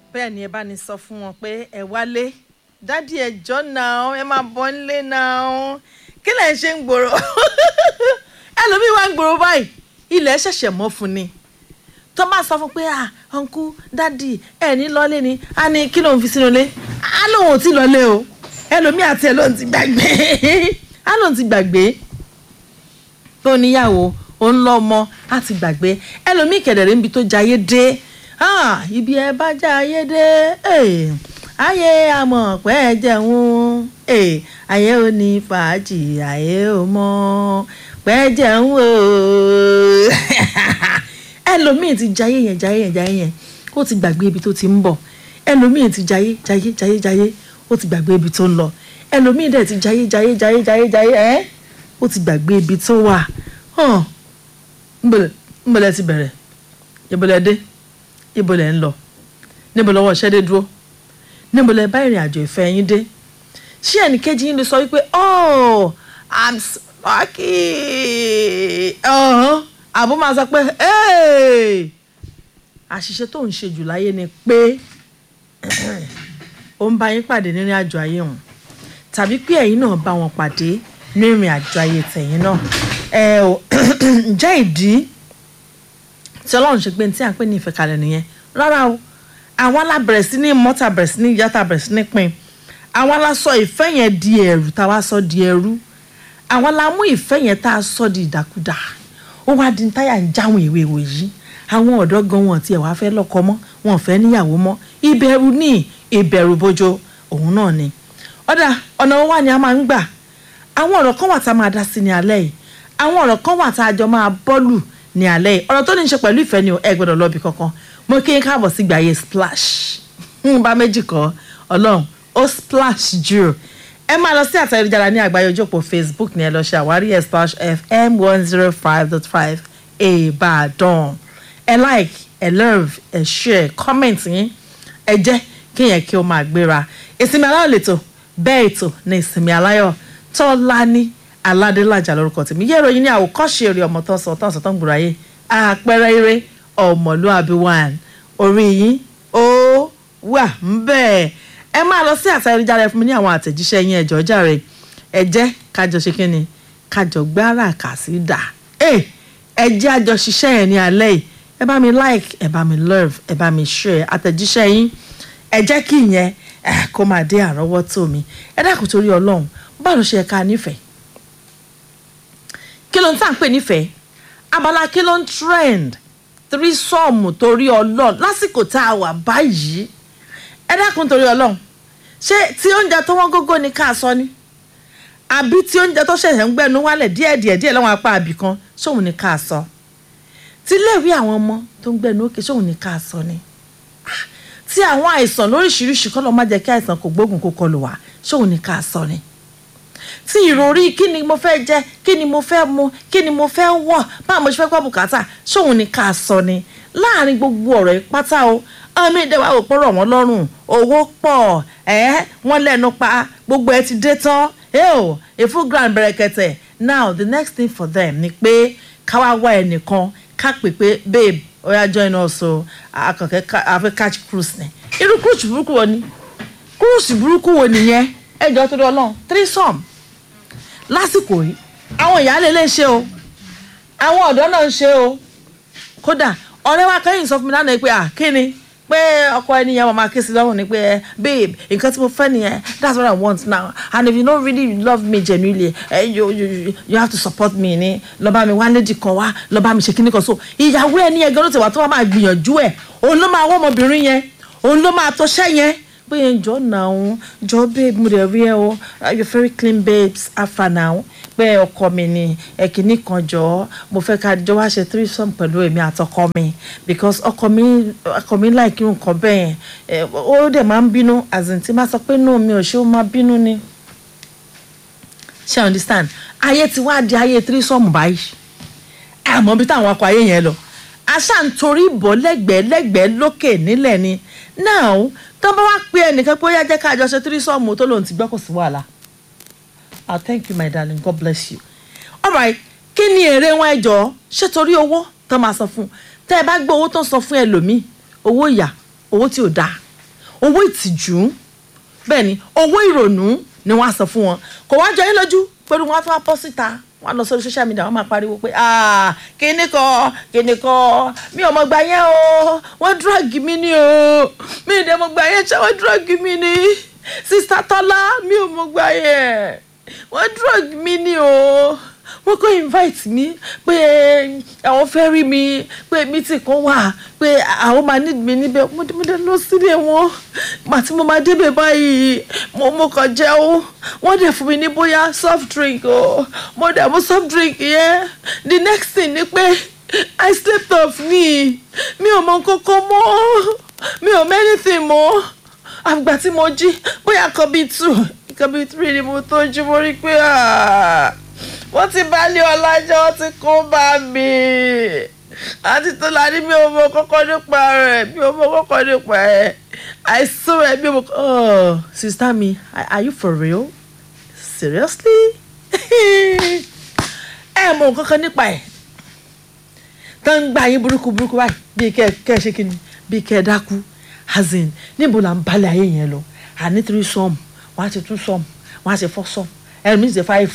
bẹ́ẹ̀ ni ẹ bá ní sọ fún wọn pé ẹ wálé dádì ẹjọ́ náà ẹ máa bọ́ nílé náà kí lẹ̀ ń ṣe ń gbòòrò ẹlòmíín wá ń gbòòrò báyìí ilẹ̀ ṣẹ̀ṣẹ̀ mọ́ fún ni tó bá sọ fún pé ah ọ̀nkú dádì ẹ ní lọ́lé ni a ní kí ló ń fi sínú ilé a lóun ò tí lọ́lé o ẹlòmíín àti ẹ lóun ti gbàgbé a lóun ti gbàgbé tó níyàwó ó ń lọ ọmọ á ti gbàgbé ẹlòmíín kẹ̀dẹ̀rẹ́ níbi tó jayé dé ah ibi ẹ bá jayé dé eh, ayé àmọ̀ pẹ́ ẹ jẹun eh, ayé ò ní fàájì ayé ò mọ̀ pẹ́ ẹ jẹun o ẹlòmíín ti jayé yẹn jayé yẹn jayé yẹn ó ti gbàgbé ibi tó ti ń bọ̀ ẹlòmíín ti jayé jayé jayé jayé ó ti gbàgbé ibi tó ń lọ ẹlòmíín dẹ̀ ti jayé jayé jayé jayé jayé ẹ́ ó ti gbàgbé ibi tó wà hàn ńbọ̀lẹ̀ ti bẹ̀rẹ̀ ìbọ̀lẹ̀ dé ìbọ̀lẹ̀ ń lọ níbo lọ́wọ́ ṣẹ́ dé dúró níbo lẹ bá ìrìn àjò ìfẹ́ yín dé ṣé ẹnìkejì yín lè sọ wípé oh i'm so lucky ọ̀hún àbó máa sọ pé hey àṣìṣe tó ń ṣe jù láyé ni pé ó ń bá yín pàdé nírìn àjò ayé wọn tàbí pé ẹ̀yin náà bá wọn pàdé nírìn àjò ayé tẹ̀yin náà ẹ ò ǹjẹ́ ìdí tí ọlọ́run ṣe pé ní tí à ń pè ní ìfẹ́ kalẹ̀ nìyẹn rárá o àwọn alábẹ̀rẹ̀ sí ní mọ́tà bẹ̀rẹ̀ sí ní yàtà bẹ̀rẹ̀ sí ní pin àwọn aláṣọ ìfẹ́ yẹn di ẹ̀rù tá a wá sọ di ẹrú àwọn alámú ìfẹ́ yẹn tá a sọ di ìdàkudà ó wá di táyà ń jáwọn ìwé ìwò yìí àwọn ọ̀dọ́ gan wọn tiẹ̀ wá fẹ́ lọ́kọ mọ́ wọn fẹ́ níyàwó mọ́ ìbẹ̀rù ní ìbẹ̀rù bójó òun náà ni ọ̀dà ọ̀nà wa ni a máa ń gbà àwọn ọ̀rọ̀ kan wà tá a máa dá sí ní alẹ́ yìí àwọn ọ̀rọ̀ kan wà tá a jọ máa bọ́ọ̀lù ní alẹ́ yìí ọ̀rọ̀ tó ní í ṣe pẹ̀lú ìfẹ́ ni ẹ gbọ́dọ̀ lọ́bi kankan mo kí n káàbọ̀ sí gbàyè splash ń bá méjì kọ́ ọlọ́run ó splash jù ẹ máa lọ sí àtẹ̀jára ní àgbáyé ojókòó facebook ní ẹ lọ ṣe àwárí ẹ splash fm one zero five dot five ìbàdàn ẹ like ẹ love ẹ share comment yín ẹ jẹ́ kéèyàn kí ó máa gbéra ìsinmi aláyọ̀ lẹ́tọ̀ bẹ́ẹ̀ ètò ní ìsinmi aláyọ̀ tọ́lání aládélájà lórúkọ tèmi yẹ́ ìròyìn ní àwòkọ́ṣe eré ọmọ tó ń sọ tó ń sọ tó ń gbòòrò ayé àpẹẹrẹ eré ọmọlúàbí one orí yín ó wà ń bẹ́ẹ̀ ẹ máa lọ sí àtẹ̀jáde fún mi ní àwọn àtẹ̀jíṣẹ́ yín ẹ̀jọ̀ jàre ẹ jẹ́ kájọ ṣe kí ni kájọ gbára kà sí dà ẹ jẹ́ àjọ ṣiṣẹ́ yẹn ní alẹ́ yìí ẹ bá mi like ẹ bá mi love ẹ bá mi share àtẹ̀jíṣẹ́ yín ẹ jẹ́ kí ìyẹn kó máa dé àrọ́wọ́tó mi ẹ dákun torí ọlọ́run báwo ló ṣe yẹ ká nífẹ̀ẹ́ kí ló ń tà ń pè nífẹ̀ẹ́ abala kí ló ń trend tírísọ́ọ̀mù torí ọlọ́run lásìkò tá a wà báyìí ẹ dákun torí ọlọ́run ṣé tí oúnjẹ tó wọ́n gógó ni ká sọ ni àbí tí oúnjẹ tó ṣẹ̀ṣẹ̀ ń gbẹnu wálẹ̀ díẹ̀díẹ̀ díẹ̀ lọ́wọ́n apá àbì kan ṣóun ni ká sọ tí iléèwé àwọn ọmọ tó ń gbẹnu òkè ṣóun ni ká sọ ni tí àwọn àìsàn lóríṣiríṣi kọ́ lọ́ má jẹ́ kí àìsàn kò gbógun kó kọlù wá ṣóun ni ká sọ ni tí ìròrí kí ni mo fẹ́ jẹ kí ni mo fẹ́ mu kí ni mo fẹ́ wọ̀ báwo mo ṣe fẹ́ gbọ́ bùkátà ṣóun ni ká sọ ni láàrin gbogbo ọ̀rọ̀ yìí pátá o ọmọ ìdẹ́wà ò pọ̀rọ̀ wọn lọ́rùn owó pọ̀ ẹ́ wọ́n lẹ́nu pa gbogbo ẹ ti dé tán eo a full grand bẹ̀rẹ̀kẹ̀tẹ̀ now the next thing for them ni pé káwá wá ẹnìkan ká pè pé babe oya join us o akọ̀kẹ́ àfẹ́ catch cruise ni irú cruise burúkú wo ni cruise burúkú wo nìyẹn ẹjọ́ tó dọ́ lọ́n three some lásìkò yìí àwọn ìyáálé lè ṣe o àwọn ọ̀dọ́ náà ń ṣe o kódà ọ̀rẹ́ wa kẹ́yìn sọ fún mi lánàá pé à kí ni pé ọkọ ẹni yẹn máa ké sí lọ́rùn ni pé babe nǹkan tí mo fẹ́ nìyẹn that's what i want now and if you no really love me genuinely eh, you, you, you have to support me ni lọ́ba mi wá lédi kan wá lọ́ba mi ṣe kíní kan so ìyàwó ẹni yẹn gan ló ti wà tó wà máa gbìyànjú ẹ̀ òun ló máa wọ́ ọmọbìnrin yẹn òun ló máa tọ́ṣẹ́ yẹn pé jọ náà jọ babe mo dẹ̀ rí ẹ o you very clean babes afa now pé ọkọ mi ni ẹ̀kíní kan jọ mo fẹ́ ká jọ wá ṣe threesome pẹ̀lú èmi àtọkọ mi because ọkọ mi ọkọ mi like nǹkan bẹ́ẹ̀ yẹn ó dẹ̀ máa ń bínú as in tí má sọ pé no mi ò ṣe ó máa bínú ni ṣe understand ayé ti wá di ayé threesome báyìí àmọ́ bí táwọn akọ ayé yẹn lọ àṣà ń torí bọ́ lẹ́gbẹ̀ẹ́ lẹ́gbẹ̀ẹ́ lókè nílẹ̀ ni now tó bá wá pé ẹnìkan pé ó yá jẹ́ ká àjọṣe tírísọ́ọ̀mù tó lòun ti gbọ́ kò sí wàhálà ah thank you my darling god bless you alright kí ni èrè wọn ẹjọ́ ṣé torí owó tó máa sọ fún tẹ́ ẹ bá gbé owó tó ń sọ fún ẹlòmíì owó ìyà owó tí ò dáa owó ìtìjú bẹ́ẹ̀ ni owó ìrònú ni wọ́n á sọ fún wọn kò wá jọ yín lójú pẹ̀lú wọn á tún wá bọ́ síta wọ́n á lọ sórí social media wọ́n máa pariwo pé ah kíní kan kíní kan mi ò mọ̀ gbà yẹn o wọ́n drug mi ni o mi ì dẹ̀ mọ̀ gbà yẹn ṣé wọ́n drug mi ni sista tọ́lá mi ò mọ̀ gbà yẹn wọ́n drug mi ni o wọ́n kọ́ invite mi pé àwọn fẹ́ rí mi pé meeting kan wà pé àwọn máa need mi níbẹ̀ mo dé mo dé lọ sílé wọn màtí mo máa débẹ̀ báyìí mo mo kàn jẹ́ o wọ́n dẹ̀ fún mi ní bóyá soft drink o mo dẹ̀ mo soft drink yẹn the next thing ni pé I slept off ni mi ò mọ kókó mọ́ mi ò mọ anything mọ́ àgbà tí mo jí bóyá kan bíi two kan bíi three ni mo tó jí mo rí pé wọ́n ti bá lé ọlájọ́ wọ́n ti kó bá mi àti tó la ní mi ò mọ kọ́kọ́ nípa rẹ̀ mi ò mọ kọ́kọ́ nípa ẹ̀ àìsàn rẹ̀ mi ò mọ. oh sista mi are you for real seriously ẹ mọ nǹkan kan nípa ẹ̀ tó ń gbà yín burúkú burúkú báyìí bíi kẹ́ kẹ́ ṣe kí ni bíi kẹ́ ẹ dákú azin níbo là ń balẹ̀ ayé yẹn lọ àní three sum wọ́n á ti two sum wọ́n á ti four sum ẹ̀rù mi ti five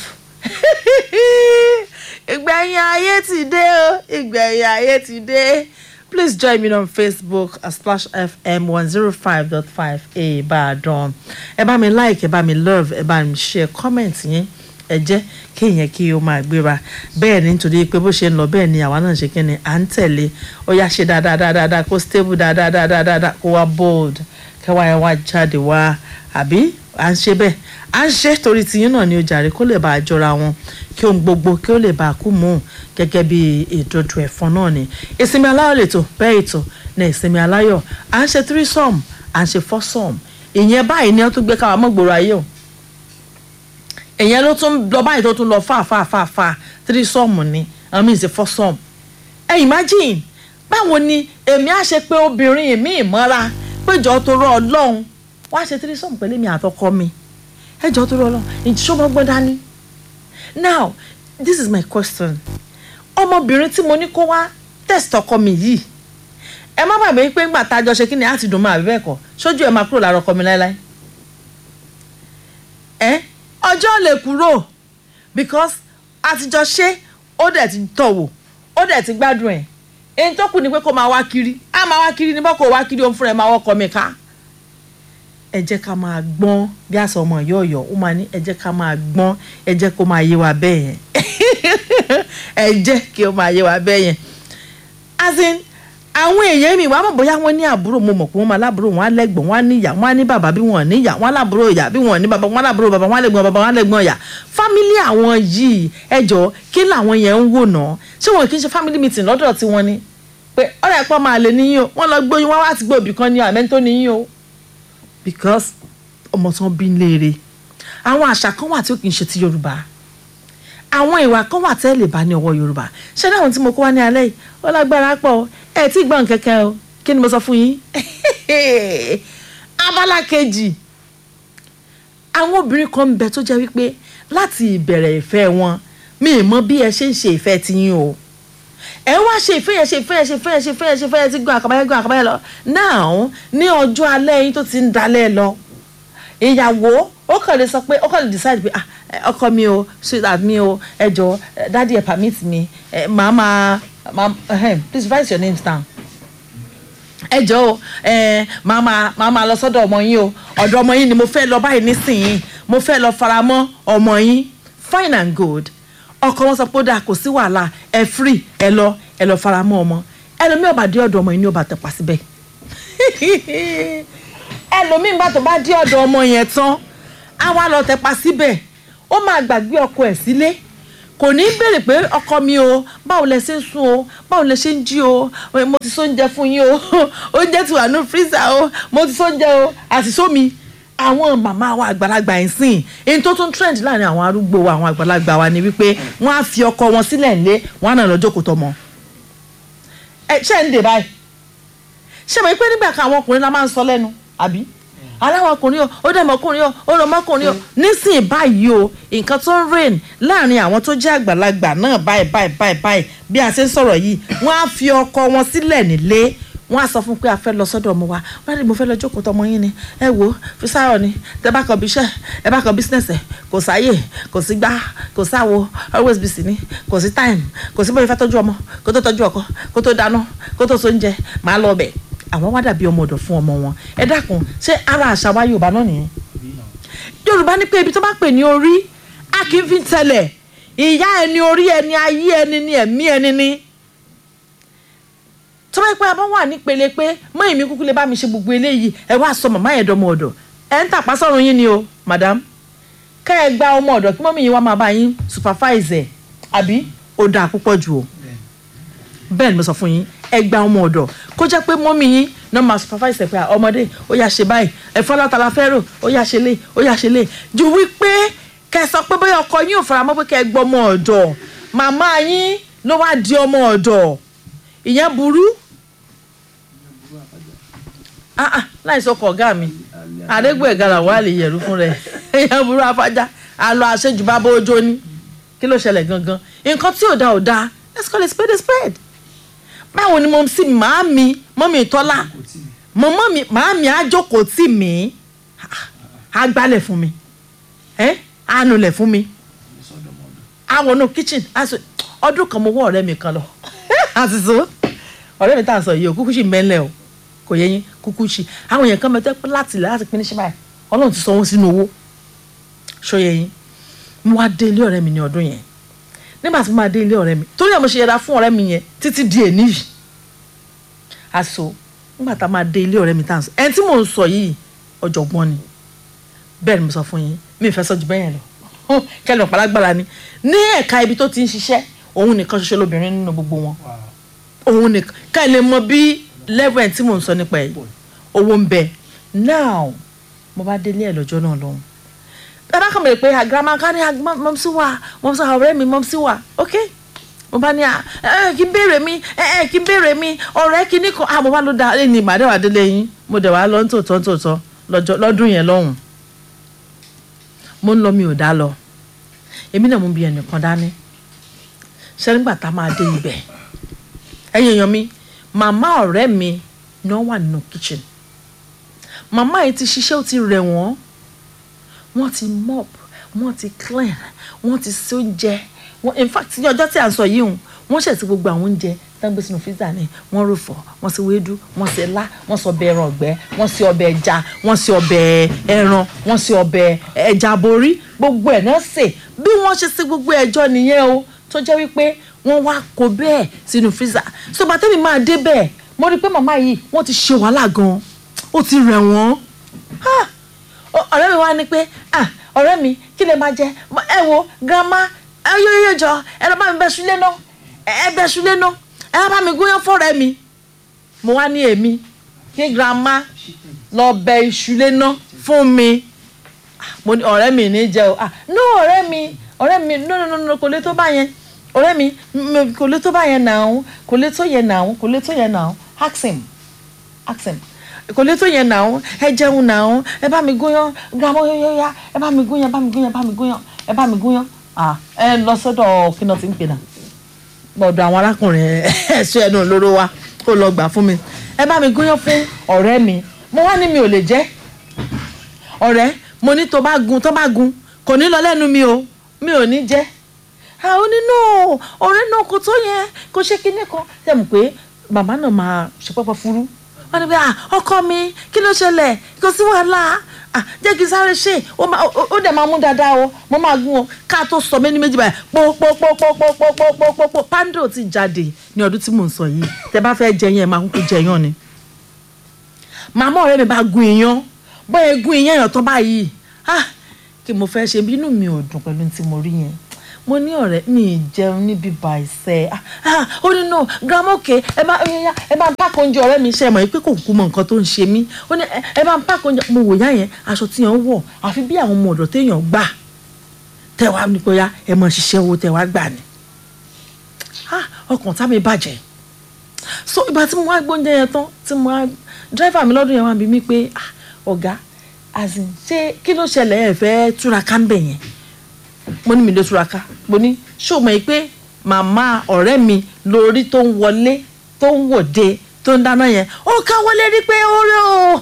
ìgbẹ̀yìn ayé ti dé o ìgbẹ̀yìn ayé ti dé please join me on facebook at splash fm one zero five dot five ìbàdàn ẹ bá mi like ẹ bá mi love ẹ bá mi share comment yẹn ẹ jẹ́ kéèyàn kí o máa gbéra bẹ́ẹ̀ ni nítorí pé bó ṣe ń lọ bẹ́ẹ̀ ni àwa náà ṣe kí ni à ń tẹ̀lé ó yá ṣe dáadáa dáadáa kó stable dáadáa dáadáa dáadáa kó wá bold kẹwàá ẹ wá jáde wá àbí à ń ṣe bẹ́ẹ̀ à ń ṣe torí tiyín náà ni ó jàre kó lè bá a jọra wọn kí ohun gbogbo kí ó lè bá a kú mú un gẹ́gẹ́ bí ìdodo ẹ̀fọn náà ni ìsinmi aláyọ̀ lè tó bẹ́ẹ̀ ètò ní ìsinmi aláyọ̀ à ń ṣe threesome à ń ṣe foursome ìyẹn báyìí ni wọ́n tún gbé káwa mọ́gbòrò ayé o ìyẹn ló tún lọ báyìí tó tún lọ fà fà fà fà threesome ni àwọn míì ṣe foursome ẹ imagine báwo ni èmi á ṣe pé obìnrin mi ìmọ́ra péjọ tó rọ ọlọ́run wá ṣe threesome pẹ̀lú mi àtọkọ mi ẹjọ́ tó rọ ọlọ́run ìṣọ́mọ gbọ́n dání now this is my question ọmọbìnrin tí mo ní kó wá test ọkọ mi yìí ẹ má bàbá yín pé ńgbà tá a jọ ṣe kí ni á ti dùn mọ́ àbí bẹ́ẹ̀ kọ́ sójú ẹ máa kúrò lára ọkọ mi láéláé ẹ ọjọ́ lè kúrò because a ti jọ ṣe ó dẹ̀ ti tọ̀ wò ó dẹ̀ ti gbádùn ẹ̀ èyí tó kù ni pé kó máa wá kiri á máa wá kiri ní bọ́ kó wá kiri òun fúnra ẹ̀ máa wọ́kọ mi ká ẹ jẹ́ ká máa gbọ́n bí àṣà ọmọ yọ̀ọ̀yọ̀ ó máa ní ẹ jẹ́ ká máa gbọ́n ẹ jẹ́ kó máa yé wa bẹ́ẹ̀ yẹn ẹ jẹ́ kí ó máa yé wa bẹ́ẹ̀ yẹn as in àwọn èèyàn mi wàá mọ̀ bóyá wọ́n ní àbúrò mo mọ̀ pé wọ́n máa lábúrò wọn á lẹ́gbọ̀n wọn á níyà wọn á ní bàbá bí wọn ò níyà wọn á lábúrò ìyá bí wọn ò ní bàbá wọn á lábúrò bàbá wọn á lẹ́gbọ̀n bàbá wọn á lẹ́gbọ̀n ìyá fámílì àwọn yìí ẹjọ́ kí làwọn yẹn ń wò náà ṣé wọn kì í ṣe family meeting lọ́dọ̀ tí wọ́n ní pé ọ̀rẹ́ ẹ̀pọ̀ máa lè níyìn o wọ́n lọ gbóyún wá wá ti gbé òbí kan ní àmẹ́ tó níyìn o because ọmọ tán bí léèrè àwọn àṣà kan wà tí ó kì í ṣe ti Yorùbá àwọn ìwà kan wà tẹ́ lè bá ní ọwọ́ Yorùbá ṣé dáhùn tí mo kó wá ní alẹ́ yìí ó lágbára pọ̀ ẹ tí gbọ́n kẹ́kẹ́ o kí ni mo sọ fún yín abala kejì àwọn obìnrin kan ń bẹ tó jẹ́ wípé láti ìbẹ̀rẹ̀ ìfẹ́ wọn mi ì mọ bí ẹ ṣe ń ṣe ìfẹ́ tiyín o ẹ wá ṣe ìfẹ́ yẹn ṣe ìfẹ́ yẹn ṣe ìfẹ́ yẹn ṣe ìfẹ́ yẹn ṣe ìfẹ́ yẹn ti gbọ́n àkàbáyé gbọ́n àkàbáyé lọ now ní ọjọ́ alẹ́ yín tó ti ń dalẹ̀ lọ ìyàwó ó kàn lè sọ pé ó kàn lè decide pé ah ọkọ mi o sweetheart mi o ẹ jọ daddy ẹ permit mi ẹ màá máa máa please write your names down ẹ jọ o ẹ màá máa màá máa lọ sọ́dọ̀ ọmọ yín o ọ̀dọ̀ ọmọ yín ni mo fẹ́ lọ báyìí nísìnyí mo fẹ́ lọ faramọ́ ọmọ yín fine and good ọkọ wọn sọ pé ó dáa kò sí wàhálà ẹ free ẹ lọ ẹ lọ faramọ́ ọmọ ẹlòmíì ọba dé ọ̀dọ̀ ọmọ yín ni ó bá tẹpá síbẹ̀ ẹlòmíì bá tó bá dé ọ̀dọ̀ ọmọ yẹn tán á wá lọ tẹpá síbẹ̀ ó máa gbàgbé ọkọ ẹ̀ sílé kò ní béèrè pé ọkọ mi o báwo lẹ ṣe ń sùn o báwo lẹ ṣe ń jí o mo ti sóúnjẹ fún yín o oúnjẹ ti wà ní fírísà o mo ti sóúnjẹ o àti sómi àwọn màmá wa àgbàlagbà yìí sìn èyí tó tún trend láàrin àwọn arúgbó wa àwọn àgbàlagbà wa ni wípé wọ́n á fi ọkọ wọn sílẹ̀ ńlé wọ́n á nà lọ jókòó tọmọ ẹ ṣe ń dè báyìí ṣe mọ̀ pé nígbà kan àwọn ọkùnrin la máa ń sọ lẹ́nu àbí aláwọ̀ ọkùnrin o ó dẹ̀mọ̀ ọkùnrin o ó rọ̀ mọ́kùnrin o nísìnyí báyìí o nǹkan tó ń reign láàrin àwọn tó jẹ́ àgbàlagbà náà báyìí báyìí báyìí báyìí bí a ṣe ń sọ̀rọ̀ yìí wọ́n á fi ọkọ wọn sílẹ̀ nílé wọ́n á sọ fún pé a fẹ́ lọ sọ́dọ̀ ọmọ wa wọ́n á ní mo fẹ́ lọ jókòó tọmọ yín ni ẹ wo Fisáyọ̀ ni tẹ bá kọ bíṣẹ́ ẹ bá kọ business ẹ kò sáyè kò sí gbá kò sáwo always busy ni kò sí time kò sí bóyá fẹ́ tọ́jú ọmọ kó tó tọ́jú ọkọ kó tó dáná kó tó so oúnjẹ máa lọ bẹ̀ àwọn wá dàbí ọmọ ọ̀dọ̀ fún ọmọ wọn ẹ dákun ṣé ara àṣà wa Yorùbá náà nìyẹn Yorùbá ní pé ibi tó bá pè ní orí a kì í fi tẹ̀lẹ̀ ìyá ẹni orí ẹni ayé ẹni ni ẹ̀mí ẹni ni tó bá yẹ pé a bá wà nípele pé mọ́ èmi kúkú lè bá mi ṣe gbogbo eléyìí ẹ wá sọ màmá yẹn dọmọ ọ̀dọ̀ ẹ ń tàpá sọ̀rọ̀ yín ni o madam kẹ́ ẹ gba ọmọ ọ̀dọ̀ kí mọ́mí yín wá máa bá yín supervise ẹ̀ àbí ó dáa púpọ̀ jù o bẹ́ẹ̀ ni mo sọ fún yín ẹ gba ọmọ ọ̀dọ̀ kó jẹ́ pé mọ́mí yín náà máa supervise ẹ̀ pé ọmọdé ó yá ṣe báyìí ẹ̀fọ́ látara fẹ́rò ó yá ṣe lé ó yá ṣe lé ju wípé kẹ́ ẹ sọ pé bóyá ọkọ yín ò fara mọ́ pé kẹ́ ẹ gbọ́ ọmọ ọ̀dọ̀ màmá yín ló wá di ọmọ ọ̀dọ̀ ìyẹn burú ah ah láì sọkọ ọgá mi àdégbò ẹgàrà wà lè yẹrù fún rẹ èèyàn burú afájá àlọ àṣejù bá bó ojó ní kí ló ṣẹlẹ̀ gangan nǹkan tí ò da ò da let's call it spade a spade báwo ni mo sì máa mi mọ́mí tọ́lá mọ́mọ́ mi máa mi àjókòó tì mí á gbálẹ̀ fún mi á nulẹ̀ fún mi á wọnú kitchen ọdún kan mo wọ́ ọ̀rẹ́ mi kan lọ àti so ọ̀rẹ́ mi tá à ń sọ yìí o kúkú sì mẹ́lẹ̀ o kò yẹ yín kúkú sí àwọn èèyàn kan mẹ́tẹ́ pé láti ilẹ̀ láti pín ní ṣẹ́bàá ọlọ́run ti sanwó sínú owó ṣó yẹ yín mo wá dé ilé ọ̀rẹ́ mi ní ọdún yẹn nígbà tí mo máa dé ilé ọ̀rẹ́ mi torí ẹ̀ mo ṣe yẹra fún ọ̀rẹ́ mi yẹn títí di èní yìí aṣọ nígbà tá a máa dé ilé ọ̀rẹ́ mi tá à ń sọ ẹni tí mò ń sọ yìí ọ̀jọ̀gbọ́n ni bẹ́ẹ̀ ni mo sọ fún yín mi ì fẹ́ sọ ju bẹ́ẹ̀ yẹn lọ kẹ́lẹ́ ọ̀pálágbára ni ní ẹ̀ka ibi tó ti ń ṣiṣẹ́ òun nìkan ṣoṣo lóbìnrin nínú gbogbo wọn òun nìkan ká ẹ lè mọ bí level ẹ̀ tí mò ń sọ nípa ẹ̀ owó ń bẹ now mo bá délé ẹ̀ lọ́jọ́ náà lọ́hùn bàbá kan bèrè pé àgàmà ká ní mọ́mísí wà mọ́mísí ọ̀rẹ́ mi mọ́mísí wà ok mo bá ní à ẹ kí n béèrè mi ẹ ẹ kí n béèrè mi ọ̀rẹ́ kí ní kan ah mo bá ló da ẹ ní ìmàdé wà délé yín mo dẹ̀ wá lọ ní tòótọ́ tòótọ́ lọ́dún yẹn lọ́hùn mo ń lọ mi ò dá lọ èmi náà mo bí ẹnìkan dání ṣé nígbà tá a máa dé ibẹ̀ ẹ̀yin èèyàn mi màmá ọ̀rẹ́ mi ni wọ́n wà nínú kitchen màmá yìí ti ṣiṣẹ́ ó ti rẹ̀ wọ́n wọ́n ti mop wọ́n ti clean wọ́n ti ṣe oúnjẹ wọ́n in fact ní ọjọ́ tí à ń sọ yìí hùn wọ́n ṣẹ̀ sí gbogbo àwọn oúnjẹ tá ń gbé sínú freezer ni wọ́n rò fọ́ wọ́n ṣe wédú wọ́n ṣe lá wọ́n ṣe ọbẹ̀ ẹran ọ̀gbẹ́ wọ́n ṣe ọbẹ̀ ẹja wọ́n ṣe ọbẹ̀ ẹran wọ́n ṣe ọbẹ̀ ẹja borí gbogbo ẹ̀ náà sè bí wọ́n ṣe ṣe gbogbo ẹjọ́ nìyẹn o tó jẹ́ wípé wọ́n wá kó bẹ́ẹ̀ sínú freezer so bàtẹ́ mi máa dé bẹ́ẹ̀ mo rí i pé màmá yìí wọ́n ti ṣe wàhálà gan-an ó ti rẹ̀ wọ́n ọ̀rẹ́ mi wá ní pé ọ̀rẹ́ mi kí lè máa jẹ ẹ wo grandma ẹ yóò yóò jọ ẹ lọ bá mi bẹ ṣúlé náà ẹ bẹ ṣúlé náà ẹ bá mi gúnyán fọ́rẹ́ mi mo wá ní èmi kí grandma lọ bẹ ìṣúlé náà fún mi mo ní ọ̀rẹ́ mi ní jẹ o no ọ̀rẹ́ mi ọ̀rẹ́ mi no no no kò lè tó bá yẹn ọ̀rẹ́ mi kò lè tó bá yẹn náà kò lè tó yẹn náà kò lè tó yẹn náà ask him ask him kò lè tó yẹn náà ẹ jẹun náà ẹ bá mi gúnyán grandma yóyóyá ẹ bá mi gúnyán ẹ bá mi gúnyán ẹ bá mi gúnyán ẹ bá mi gúnyán ẹ lọ sọ́dọ̀ kí náà ti ń pè náà gbọ́dọ̀ àwọn arákùnrin ẹ̀ṣọ́ ẹnu olóró wa kó lọ gbà fún mi ẹ bá mi gúnyán fún ọ̀rẹ́ mi mo wá ní mi ò lè jẹ́ ọ̀rẹ́ mo ní tó bá gun tó bá gun kò ní lọ lẹ́nu mi o mi ò ní jẹ́ àwọn nínú ọ̀rẹ́ náà kò tó yẹn kò ṣe kinní kan tẹ̀ mọ̀ pé màmá náà máa ṣe pẹ́pẹ́ fúrú wọ́n ní bí ọkọ mi kí ló ṣẹlẹ̀ kò sí wàhálà jẹ́ kí n sáré ṣe ó dẹ̀ máa mú dáadáa o mo máa gún o ká tó sọ méjì méjì báyìí pòpòpòpòpòpòpòpò pando ti jáde ní ọdún tí mò ń sọ yìí tẹ bá fẹ́ jẹ yẹn máa kúkú jẹ yán ni màmá ọ̀rẹ́ mi bá gun iyán bóyá gun iyán yàn tán báyìí kí mo fẹ́ ṣe bínú mi ò dùn pẹ̀lú tí mo rí yẹn mo ní ọ̀rẹ́ mi ì jẹun níbi bàìsẹ̀ ó ní no grandma òkè ẹ bá ẹ bá ń pàkó oúnjẹ ọ̀rẹ́ mi ṣe mọ̀ pé kò kú mọ nǹkan tó ń ṣe mí ó ní ẹ bá ń pàkó oúnjẹ mo wò yá yẹn aṣọ tí yẹn wọ̀ àfi bí àwọn ọmọ ọ̀dọ̀ téèyàn gbà tẹ̀wá ní kó yá ẹ mọ̀ ṣiṣẹ́ owó tẹ̀wá gbà ni ọkàn tá mi bàjẹ́ so ìgbà tí mo wá gbóúnjẹ yẹn tán tí mo wá dírẹ́fà mi lọ́dún yẹn wá bí mi pé ọ̀gá azin ṣé kí ló ṣẹlẹ̀ ẹ̀ fẹ́ túraká ń bẹ̀ yẹn mo ní mi lè túraká mo ní ṣó mọ̀ pé màmá ọ̀rẹ́ mi lórí tó ń wọlé tó ń wòde tó ń dáná yẹn ó káwọ́ lérí pé ó rí o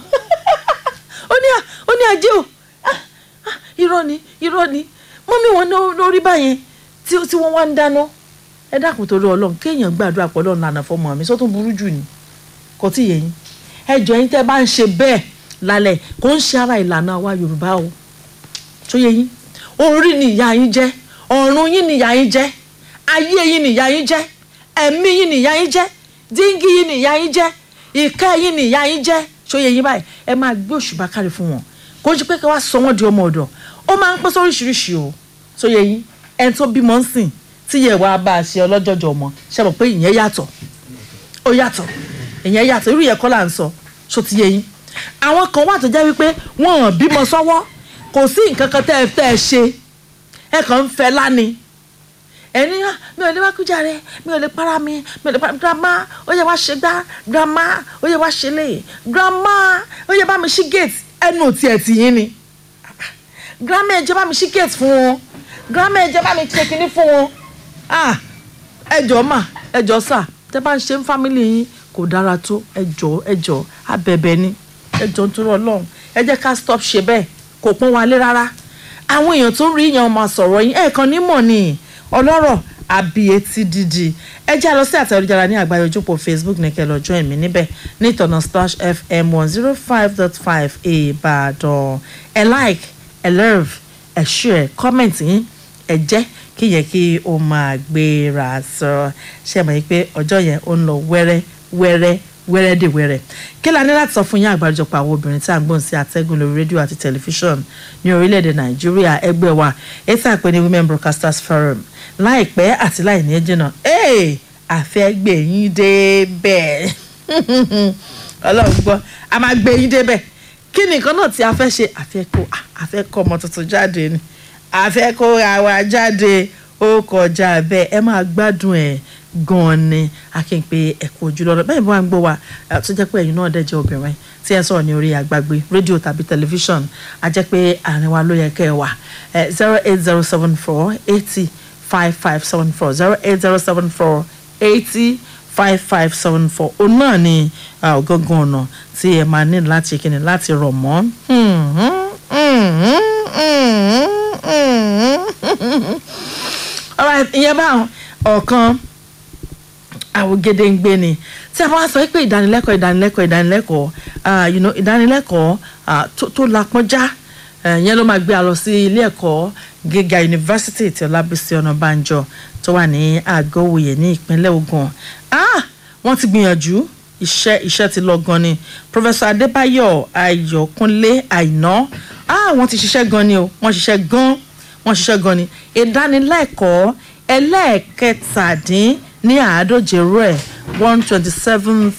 ó ní à- ó ní ajé o Ah, ah, irọ́ ni irọ́ ni mọ́mí wọn ló- ló rí báyẹn tí tí wọ́n wá ń dáná ẹ dákun torí ọlọ́run kéèyàn gbàdúrà pọ̀ lọ́run lànà fọmọ mi sọ́tún burú jù ni kò tí ì yé yín ẹ jọ yín tẹ́ bá ń ṣe bẹ́ẹ̀ lálẹ́ kò ń ṣe ara ìlànà wa yorùbá o tó yé yín orí ni ìyá yín jẹ́ ọ̀run yín ni ìyá yín jẹ́ ayé yín ni ìyá yín jẹ́ ẹ̀mí yín ni ìyá yín jẹ́ díngí yín ni ìyá yín jẹ́ ìkẹ́ yín ni ìyá yín jẹ́ tó yé yín báyìí ẹ máa gbé òṣùbà kárí fún wọn kò ń ṣe pé kí wọ́n sọ wọ́n di ọmọ ọ̀dọ̀ ó máa ń pẹ́ sóríṣiríṣi o tó yé yín ẹni tó bímọ ń sìn tí yẹ wàá bá a ṣe ọlọ́jọ́jọ́ ọmọ ṣe mọ̀ pé ìyẹn yàtọ̀ ó yàtọ̀ ìyẹn yàtọ̀ irú yẹn kọ́ là ń sọ ṣó ti yé yín àwọn kan wà tó jẹ́ wípé wọ́n hàn bímọ sọ́wọ́ kò sí nǹkan kan tẹ́ ẹ tẹ́ ẹ ṣe ẹ kàn ń fẹ́ láni ẹni "Ah, mi ò lè wá kújà rẹ mi ò lè para mi mi ò lè para grandma ó yẹ wá ṣe gbá grandma ó yẹ wá ṣe lè grandma ó yẹ bá mi ṣí gate ẹnu òtí ẹ̀ tì yín ni grandma ẹ jẹ́ bá mi ṣí gate fún wọn grandma ẹ jẹ́ bá mi ṣe kinní fún wọn ah ẹjọ́ mà ẹjọ́ sà tẹ́ bá ń ṣe ń fámìlì yín kò dára tó ẹjọ́ ẹjọ́ abẹ̀bẹ̀ ni ẹjọ́ nítorí ọlọ́run ẹ jẹ́ ká stop ṣe bẹ́ẹ̀ kò pọ́n wa lé rárá àwọn èèyàn tó ń rí yẹn máa sọ̀rọ̀ yín ẹ̀ẹ̀kan nímọ̀ ni ọlọ́rọ̀ àbí etí dídì ẹ jẹ́ lọ sí àtẹ̀jára ní àgbáyé ojúpọ̀ facebook ní kẹ́ lọ join mi níbẹ̀ ní ìtọ̀nà splash fm one zero five dot five ìbàdàn ẹ like ẹ love ẹ share comment yín ẹ jẹ́ kí yẹ kí o máa gbéra sọ ṣe mọ̀ yìí pé ọjọ́ yẹn ó ń lọ wẹ́rẹ́ wẹ́rẹ́ wẹ́rẹ́ dè wẹ́rẹ́ kí la ní láti sọ fún yín àgbáríjọpọ̀ àwọn obìnrin tí a ń gbọ́n sí àtẹ́gùn lórí rédíò àti tẹlifíṣọ̀n ní orílẹ̀-èdè nàìjíríà ẹgbẹ́ wa ètò àpè ní women broadcasters forum láìpẹ́ àti láì ní jìnnà ee àfẹ́gbè yín dé bẹ́ẹ̀ ọlọ́run gbọ́ a máa gbé yín dé bẹ́ẹ̀ kí ni nǹkan náà tí a fẹ́ ṣe àfẹ́kọ́ àfẹ́kọ́ ọmọ tuntun jáde ni àfẹ́kọ́ àwa jáde ó kọjá bẹ́ẹ̀ ẹ máa gbádùn ẹ̀ gan-an ni akínpé ẹ̀kọ́ ojúlọ́rọ̀ bẹ́ẹ̀ bí wọ́n á ń gbọ́ wa eh, tó jẹ́ pé ẹ̀yin náà dẹ̀ jẹ́ obìnrin tí ẹ sọ̀rọ̀ ní orí àgbàgbé rédíò tàbí tẹlifíṣọ̀n a jẹ́ pé àárín wa ló yẹ kẹ́ ẹ wà zero eight zero seven four eighty five five seven four zero eight zero seven four eighty five five seven four òun náà ni ah, ọ̀gángan ọ̀nà tí ẹ máa ní láti kíni láti rọ̀ mọ́. Hmm, hmm, hmm, hmm, hmm, hmm. alright ìyẹn báwọn ọ̀kan àwògede ń gbé ni tí a bá wá sọ pé ìdánilẹ́kọ̀ọ́ ìdánilẹ́kọ̀ọ́ ìdánilẹ́kọ̀ọ́ ah, you know, ìdánilẹ́kọ̀ọ́ ah, tó tó lapọ́njá eh, yẹn ló máa gbé a lọ sí ilé ẹ̀kọ́ gíga yunifásitì tí ọlábísí ọ̀nàbànjọ tó wà ní àgọ́wòye ní ìpínlẹ̀ Ògùn ah, wọ́n ti gbìyànjú iṣẹ́ iṣẹ́ ti lọ gan ni professor adébáyọ̀ ayọ̀kúnlé àìná ah, wọ́n ti ṣiṣẹ́ gan ni o wọ́n ṣiṣẹ́ gan wọ́n ṣiṣẹ́ gan ni ìdánilẹ́kọ̀ọ́ ẹlẹ́ẹ̀kẹtàdín ní àádóje rẹ̀ one twenty seventh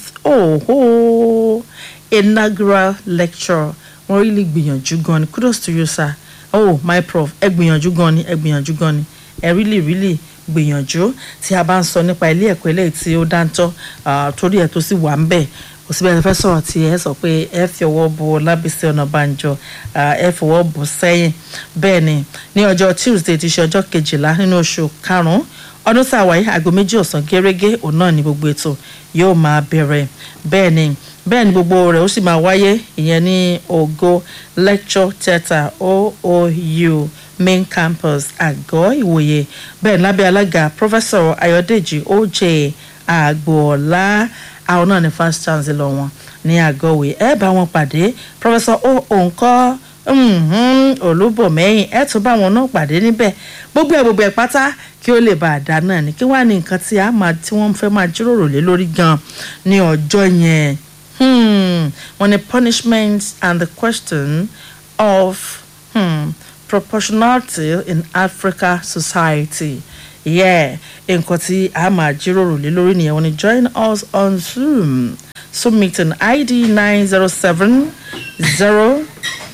oh, inaugural lecture wọ́n really gbìyànjú gan ni kudos to you sir oh my prof ẹ gbìyànjú gan ni ẹ gbìyànjú gan ni ẹ really really gbìyànjú tí a bá ń sọ nípa ilé ẹ̀kọ́ eléyìí tí ó dáńtọ́ ah, torí ẹ̀ tó sì wà ń bẹ̀ kò síbi ẹ̀ fẹ́ sọ̀rọ̀ tí ẹ sọ pé ẹ fi ọwọ́ bo Ọlábísí Ọ̀nàbànjọ ah, ẹ fọwọ́ bò sẹ́yìn bẹ́ẹ̀ ni ní ọjọ́ Tuesday ti ṣe ọjọ́ kejìlá nínú oṣù karùn-ún ọdún tá a wáyé aago méjì ọ̀sán gẹ́rẹ́gẹ́ òun náà ni gbogbo ètò yóò máa bẹ̀rẹ̀ bẹ́ẹ̀ ni bẹ́ẹ̀ ni gbogbo rẹ̀ ó sì máa wáyé ìyẹn ní Ògo lecture theatre OOU main campus àgọ́ ìwòye bẹ́ẹ̀ lábẹ́ alága professor Ayọ̀dèjì OJ Àgbọ̀ọ́lá àwọn náà ni first chancellor wọn ní àgọ́wé ẹ bá wọn pàdé professor o òǹkọ́ olúbọ̀mẹ́yìn ẹ tún bá wọn náà pàdé níbẹ̀ gbogbo ẹ̀ gbogbo ẹ̀ pátá kí ó lè bá a dá náà ni kí wàá ní nǹkan tí a máa tí wọ́n fẹ́ máa jíròrò lé lórí gan ní ọjọ́ yẹn hmm, wọ́n ní punishment and the question of hmm, proportionality in Africa society yeah nǹkan tí a máa jíròrò lé lórí nìyẹn wọ́n ní join us on Zoom Zoom meeting ID nine zero seven zero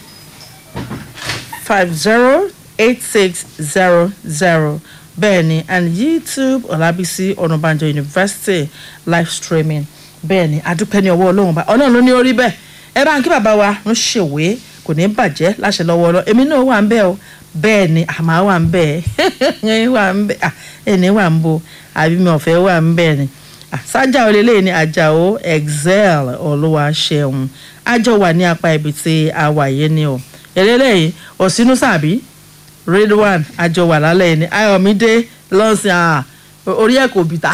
five zero eight six zero zero bẹ́ẹ̀ni and YouTube Ọlábísí Ọ̀nàbànjọ University live streaming bẹ́ẹ̀ni adúpẹ́ ní ọwọ́ Ọlọ́run bá Ọlọ́run ló ní orí bẹ́ẹ̀ ẹ bá ń kí bàbá wa ń ṣèwé kò ní bàjẹ́ láṣẹ lọ́wọ́ ọlọ́ èmi náà wà ń bẹ́ẹ̀ o bẹ́ẹ̀ ni àmọ́ wà ń bẹ́ẹ̀ wà ń bẹ́ẹ̀ ẹni wà ń bo àbí mi ò fẹ́ wà ń bẹ́ẹ̀ ni sájà olélẹ́yìn ní àjàó excel olúwa ṣeun àjọ wà ní apá ibi tí a wà yé ni o eléyìí òsínú sàbí redwan àjọ wà lálẹ́ yìí ni ayọ̀mídé lọ́sìn à orí ẹ̀ kò bìtà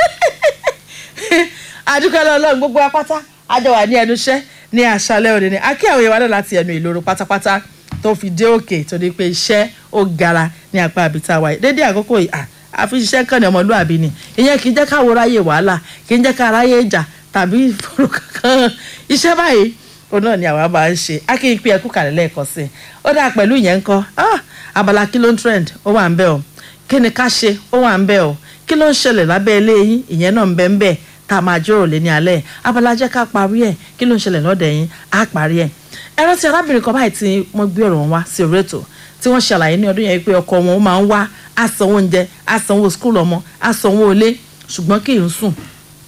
àdúgbò ọlọ́run gbogbo apáta àjọ wà ní ẹnu iṣẹ́ ní àṣálẹ́ òde ni akí àwọn ìwádìí láti ẹnu ìloro pátápátá tó fi dé òkè tó ní pé iṣẹ́ ó gara ní apá àbítá wa yìí dédé àkókò yìí àfi ṣiṣẹ́ kàn ní ọmọlúwàbí ni ìyẹn kì í jẹ́ káwọ́ ráyè wàhálà kì í jẹ́ ká ráyè ìjà tàbí ìfòrò kankan iṣẹ́ báyìí òun náà ni àwa máa ń ṣe akéyìn pé ẹkú kàlẹ́ lẹ́ẹ̀kan sí i ó dáa pẹ̀lú ìyẹn ń kọ́ abala kí ló ń trend ó wà ń bẹ̀ o kí ni ká ṣe ó wà ń bẹ̀ o kí ló ń ṣẹlẹ̀ lábẹ́ ilé yín ìyẹn náà ń bẹ́ ń bẹ̀ tá a máa jíròrò lé ní alẹ́ abala jẹ́ ká parí ẹ̀ kí ló ń ṣẹlẹ̀ lọ́dẹ̀ yín á parí ẹ̀ ẹ rántí arábìnrin kan báyìí tí wọ́n gbé ọ̀rọ̀ wọn wá sí orí ètò tí wọ́n ṣàlàyé ní ọdún yẹn pé ọkọ wọn máa ń wá àsanwó oúnjẹ àsanwó skul ọmọ àsanwó ilé ṣùgbọ́n kì í sùn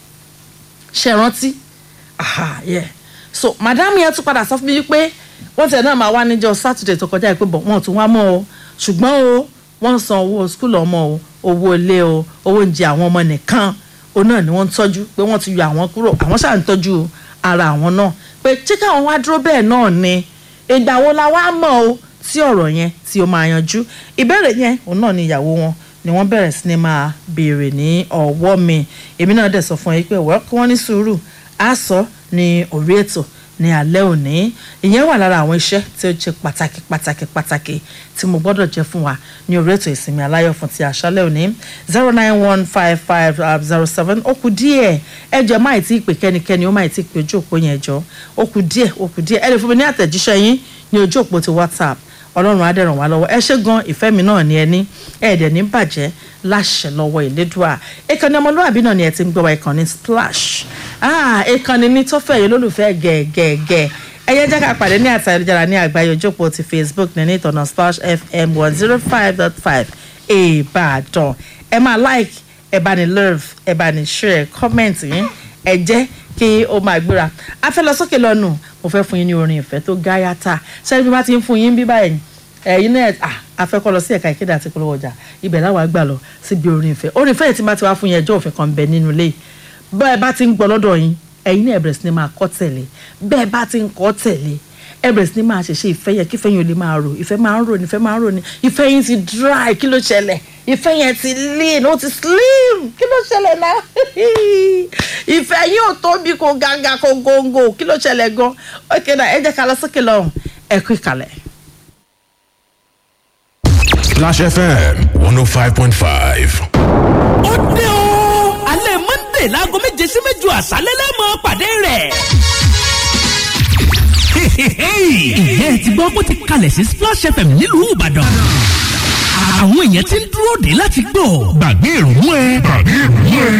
ṣe rántí aha yeah so madam yẹn tún padà sọ fún mi pé wọ́n tẹ̀ náà máa wá níjọ́ sátidé tó kọjá pé bọ̀ wọ́n tún wá mọ́ o ṣùgbọ́n o wọ́n san owó skul ọmọ o owó ilé o owó oúnjẹ àwọn ọmọ nìkan o náà ni wọ́n ń tọ́jú pé wọ́n ti yọ àwọn kúrò àwọn ṣáà ń tọ́jú ara àwọn náà pé ṣé káwọn wá dúró bẹ́ẹ̀ náà ni ìgbà wo la wá mọ̀ o tí ọ̀rọ̀ yẹn tí ó máa yanjú ìbéèrè yẹn òun náà ni ìyàwó wọn ni wọ́n bẹ̀rẹ̀ sí ni máa béèrè ní ọwọ́ mi èmi náà dẹ̀ sọ fún yín pé wọ́n kí wọ́n ní sùúrù á sọ ní orí ètò ní alẹ́ òní ìyẹn wà lára àwọn iṣẹ́ tí ó jẹ́ pàtàkì pàtàkì pàtàkì tí mo gbọ́dọ̀ jẹ́ fún wa ní orí ètò ìsinmi aláyọ̀ fún ti àṣálẹ́ òní zero nine one five five zero seven ó kù díẹ̀ ẹjọ́ máì tí ì pè kẹ́nikẹ́ni ó máì tí ì pè ojú òpó yẹn jọ ó kù díẹ̀ ó kù díẹ̀ ẹ lè fún mi ní àtẹ̀jíṣẹ́ yín ní ojú òpó ti whatsapp ọlọ́run á dẹ̀ràn wá lọ́wọ́ ẹ ṣé gan ìfẹ́ mi náà ni ẹ ní ẹ̀ẹ́dẹ̀ ní bàjẹ́ láṣẹ lọ́wọ́ ìlédùá ìkànnì ọmọlúwàbí náà ni ẹ ti ń gbọ́ wa ìkànnì splash ìkànnì ní tọ́fẹ̀ yìí lólùfẹ́ gẹ̀ẹ́gẹ̀ẹ́gẹ̀ ẹyẹ jẹ́ ká pàdé ní àtàlẹ́jára ní àgbáyé ojókòó ti facebook ní ìtọ̀nà splash fm one zero five dot five ìbàdàn ẹ máa like ẹ bá ní love ẹ bá ní share comment yín ẹ jẹ́ kí ó máa gbéra a fẹ́ lọ sókè lọ́nù mo fẹ́ fún yín ní orin ìfẹ́ tó gáyàtà sẹ́ni bí wọ́n ti ń fún yín bí báyìí ẹ̀yin náà a fẹ́ kọ́ lọ sí ẹ̀ka ìkéde àti ìpolówó ọjà ibẹ̀ láwa gbà lọ síbi orin ìfẹ́ orin ìfẹ́ yìí ti bá ti wá fún yín ẹjọ́ òfin kan bẹ nínú ilé bẹ́ẹ̀ bá ti ń gbọ́ lọ́dọ̀ yín ẹ̀yin náà ẹ̀bẹ̀rẹ̀ sí ni máa kọ́ tẹ̀lé bẹ́ẹ̀ bá ti ń kọ́ tẹ̀lé ẹ̀bẹ̀rẹ̀ sí ni máa ṣẹ̀ṣẹ̀ ìfẹ́ yẹn kí ìfẹ́ yẹn ò lè máa rò ìfẹ́ máa ń rò ní ìfẹ́ máa ń rò ní ìfẹ́ yẹn ti dry kí ló ṣẹlẹ̀ ìfẹ́ yẹn ti lean ó ti slim kí ló ṣẹlẹ̀ náà ìfẹ́ yẹn ò tóbi kò gàgà kò góńgò kí ló ṣẹlẹ̀ gan ok náà ẹ jẹ́ ká lọ sókè lọ́hùn ẹ kú ìkàlẹ̀. Splash FM 105.5. ó dé o alẹ́ monday láago méje sí méjọ àṣálẹ́ lẹ́mọ̀ pàdé rẹ̀. ìyẹn ti gbọ́ bó ti kalẹ̀ sí splash fm nílùú ìbàdàn àwọn èèyàn ti ń dúró dé láti gbọ́. gbàgbé ìrònú ẹ. gbàgbé ìrònú ẹ.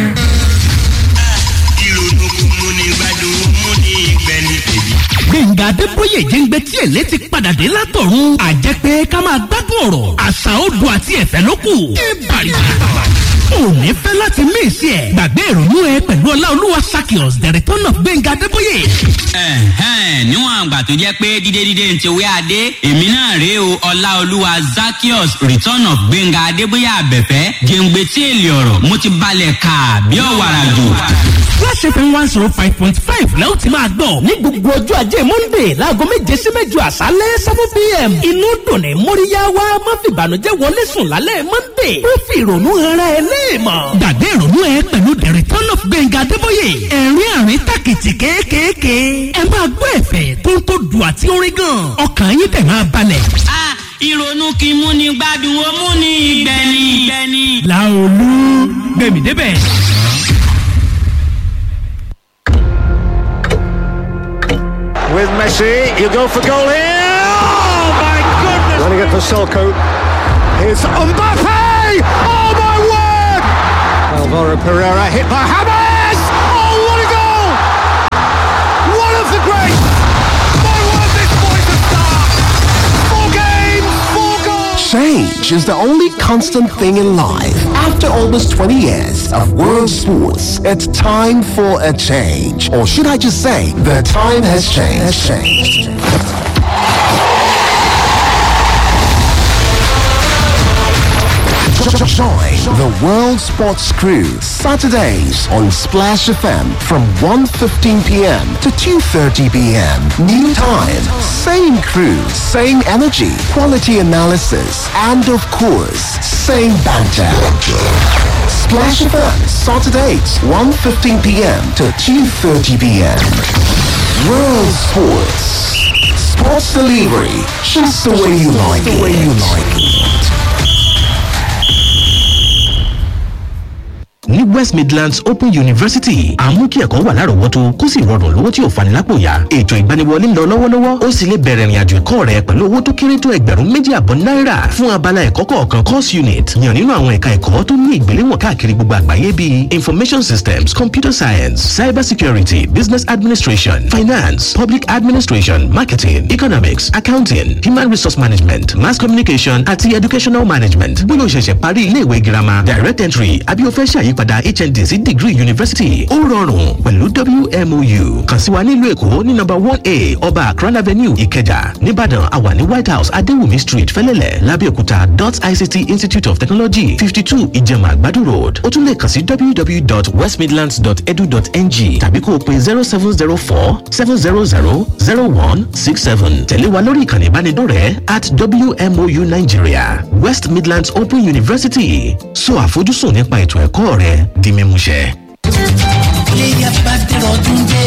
ìrònú mú ni gbádùn mú ni ìgbẹ́ni tèmi. gbẹ̀ngà adébóyè jẹ́ngbẹ́ tí èlé ti padà dé látọ̀run àjẹpẹ́ ká máa gbádùn ọ̀rọ̀ àṣà odò àti ẹ̀fẹ́ ló kù. ìbàdàn òní fẹ́ láti mí ìsí ẹ̀ gbàgbé ìrònú ẹ pẹ̀lú ọláolúwa sakios the return of gbẹ̀ngà adébóyè. ẹ̀hẹ́n níwọ̀n àgbà tó jẹ́ pé dídé dídé ń ti wé adé èmi náà rèé o ọláolúwa zakios return of gbẹ̀ngà adébóyè àbẹ̀fẹ́ jẹ̀ǹgbẹ̀ tí èlé ọ̀rọ̀ mo ti balẹ̀ kà bí ọ̀wàrà jù. Flash FM one zero five point five lẹ́wọ̀n ti máa gbọ́. ní gbogbo ọjọ́ ajé monde láago méje sí méjọ àṣálẹ́ seven pm. inú dùn ní móríyá wa má fi ìbànújẹ́ wọlé sùn lálẹ́ monde. ó fi ìrònú ara ẹ léèmọ̀. gbàgbé ìrònú ẹ pẹ̀lú the return of gbẹ̀ngà adébóyè. ẹ̀rín àrín tàkìtì kéékèèké. ẹ máa gbọ́ ẹ̀fẹ̀ tó ń tó dùn àti orin gan. ọkàn yín tẹ̀ máa balẹ̀. a ìrònú kì í múni gbádùn ó múni ìgbẹ́ni. làolú gbẹ̀mí débẹ̀. with Messi. You go for goal here. Oh my goodness! Running it for Selko. Here's Mbappe. Oh my word! Alvaro Pereira hit by Hamas. Oh what a goal! One of the greats. My word, this boy's a star. Four games, four goals. Change is the only constant thing in life. After almost 20 years of world sports, it's time for a change. Or should I just say, the time has changed. Has changed. Join the World Sports Crew Saturdays on Splash FM from 1.15 p.m. to 2.30 p.m. New time, same crew, same energy, quality analysis, and of course, same banter. Splash FM, Saturdays, 1.15 p.m. to 2.30 p.m. World Sports. Sports delivery, just the way you like it. The way you like it. ní west midlands open university àmú kí ẹ̀kọ́ wà lárọ̀ọ́wọ́tó kó sì rọrùn lówó tí ò fani lápò yá ètò ìgbaniwọlé ń lọ lọ́wọ́lọ́wọ́ ó sì lè bẹ̀rẹ̀ ìrìnàjò ẹ̀kọ́ rẹ pẹ̀lú owó tó kéré tó ẹgbẹ̀rún méjì àbọ̀ náírà fún abala ẹ̀kọ́ kọ̀ọ̀kan course unit yàn nínú àwọn ẹ̀ka ẹ̀kọ́ tó ní ìgbéléwọ̀n káàkiri gbogbo àgbáyé bíi information systems computer science cyber security business administration finance public administration marketing economics accounting human resource management mass communication àti educational management bóyá o ṣẹ̀ṣẹ̀ parí ilé ìwé girama direct entry àbí o fẹ́ ṣàyípadà hnd sí degree university ó rọrùn pẹ̀lú wmou kàn sí wa nílùú èkó ní number one a ọba akran avenue ìkẹjà nìbàdàn àwà ní white house adéwùmí street fẹlẹ́lẹ̀ lábẹ́òkúta dot ict institute of technology fifty two ìjẹ̀mà àgbàdo road ó tún lè kàn sí www.westmidlands.edu.ng tàbí kó o pe zero seven zero four seven zero zero zero one six seven tẹ̀lé wa lórí ìkànnì ìbánidọ́rẹ̀ẹ́ at wmou nigeria west midlands open university so àfojúsùn nípa ètò ẹ̀kọ́ rẹ di mímúṣẹ. iléyà bá dẹ̀rọ̀ ọdún dé.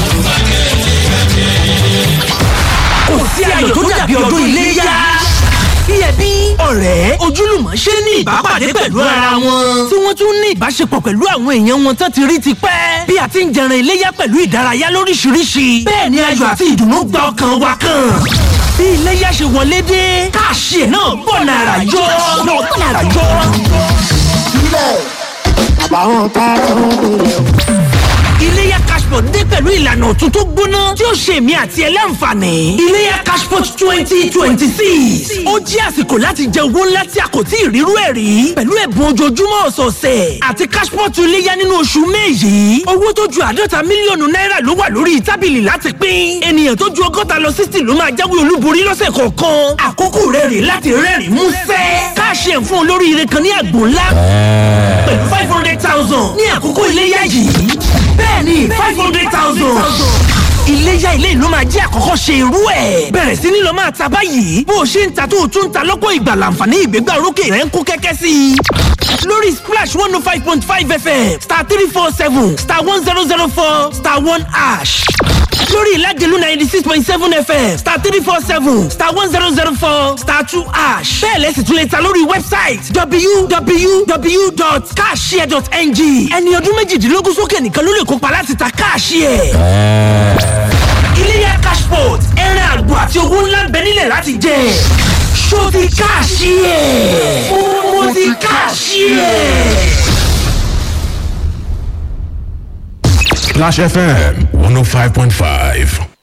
kò sí ayọ̀ tó dàbí ọdún iléyà. bí ẹbí ọ̀rẹ́ ojúlùmọ̀ ṣe ní ìbápàdé pẹ̀lú ara wọn. tí wọ́n tún ní ìbáṣepọ̀ pẹ̀lú àwọn èèyàn wọn tán ti rí ti pẹ́. bí a ti ń jẹran iléyà pẹ̀lú ìdárayá lóríṣiríṣi. bẹ́ẹ̀ ni ayọ̀ àti ìdùnnú gba ọkàn wa kan. bí iléyà ṣe wọlé dé káàṣì ẹ̀ náà bọ̀ nàrà yọ. náà bọ̀ nàrà yọ. àbáwọn tá a tún lè o. iléyà cashport dé pẹ̀lú ìlànà ọ̀tun tó gbóná tí ó ṣe èmi àti ẹ láǹfààní. iléyà cashport twenty twenty six ó jẹ́ àsìkò láti jẹ owó ńlá tí a kò tí ì rírú ẹ̀ rí pẹ̀lú ẹ̀bùn ojoojúmọ́ ọ̀sọ̀ọ̀sẹ̀ àti cashport iléyà nínú oṣù may yìí owó tó ju àádọ́ta mílíọ̀nù náírà ló wà lórí tábìlì láti pín ènìyàn tó ju ọgọ́ta lọ sixty ló máa jáwé olúborí lọ́sẹ̀ kọ̀ọ̀kan àkókò rẹ̀ rè láti rẹ́rìn músẹ́ káàṣì ẹ̀ fún olóríire kan ní àgbò ńlá pẹ̀lú five hundred thousand ní àkókò iléyà yìí bẹ́ẹ̀ni five hundred thousand. iléyà ilé ìlú máa jẹ́ àkọ́kọ́ ṣe irú ẹ̀. bẹ̀rẹ̀ sí ní lọ máa ta báyìí bó o ṣe ń ta tó o tún ń ta lọ́pọ̀ ìgbà láǹfààní ìgbégbá orókè rẹ̀ ń kó kẹ́kẹ́ sí i. lórí splash one oh five point five fm star three four seven star one zero zero four star one ash lórí ìlàjẹ̀lú ninety six point seven fm star three four seven star one zero zero four star two ash bẹ́ẹ̀ lẹ́sìn tún lè ta lórí wẹ́bsáìtì www.cashshare.ng ẹni ọdún méjìdínlógún sókè nìkan ló lè kópa láti ta káàṣìẹ̀. iléyà cashport ẹran àgbò àti owó ńlá ń bẹ nílẹ̀ láti jẹ ṣó ti káàṣìẹ̀ mo ti káàṣìẹ̀. Splash FM 105.5.